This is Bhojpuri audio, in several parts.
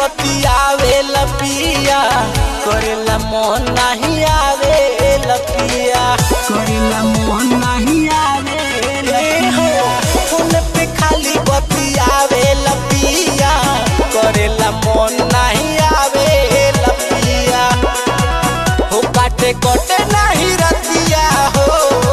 बतियावे लपिया करेला मन नहीं आवे लपिया करेला मन नहीं आवे लपिया फोन पे खाली बतियावे लपिया करेला मन नहीं आवे लपिया हो काटे कोटे नहीं रतिया हो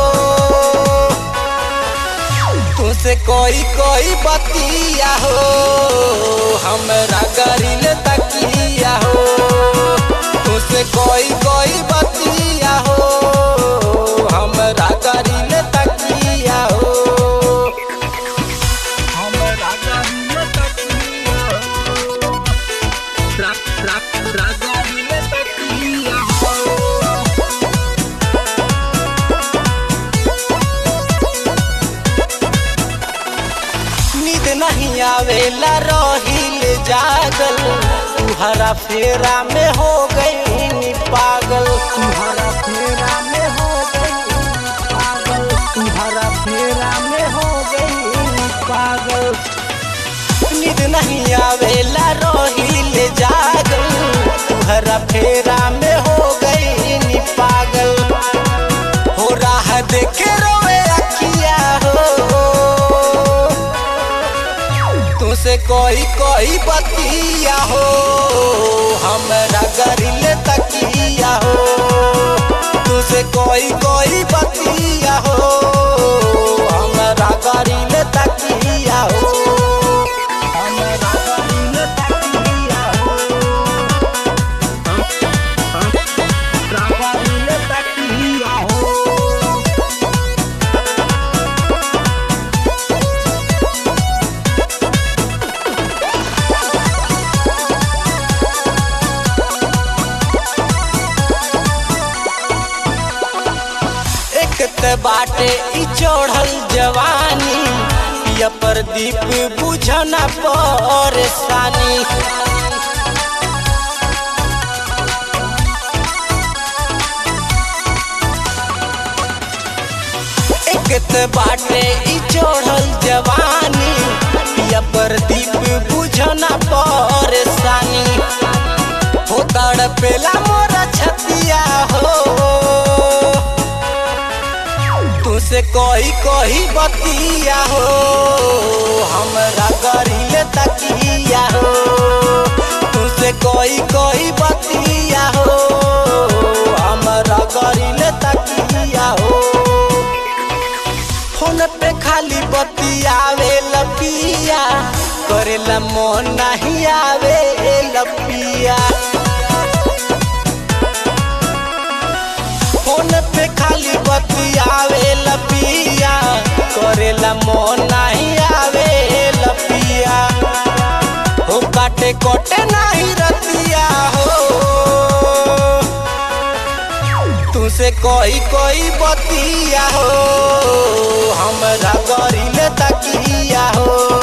तुसे कोई कोई बतिया हो हमरा गरिल तकिया हो तुसे कोई कोई बतिया हो हमरा गरिल तकिया हो हमरा गरिल तकिया हो रा रा रा गरिल तकिया हो नींद नहीं आवेला रहिल जागल तुहरा फेरा में हो गई नी पागल तुहरा फेरा में हो गई नी पागल तुहरा फेरा में हो गई नी पागल नींद नहीं आवेला रहिल जागल तुहरा फेरा में हो गई नी पागल हो राह देखे रोवे अखिया हो तुसे कोई कोई बतिया हो हमरा गरिल तकिया हो तुसे कोई कोई बतिया हो हमरा गरिल तकिया हो हमरा गरिल तकिया हो हमरा गरिल तकिया हो एक त बाटे ई चढ़ल जवानी पिया प्रदीप बुझना परेशानी एक त बाटे ई चढ़ल जवानी पिया प्रदीप बुझना परेशानी हो तड़पेला मोरा छतिया हो तुसे कोई कोई बतिया हो हमरा गरिल तकिया हो तुसे कोई कोई बतिया हो हमरा गरिल तकिया हो फोन पे खाली बतियावे लपिया करेला मन नहीं आवे लपिया फोन पे खाली बतियावे लपिया करेला मन नहीं आवे लपिया हो काटे कोटे नहीं रतिया हो तुसे कोई कोई बतिया हो हमरा गरिल तकिया हो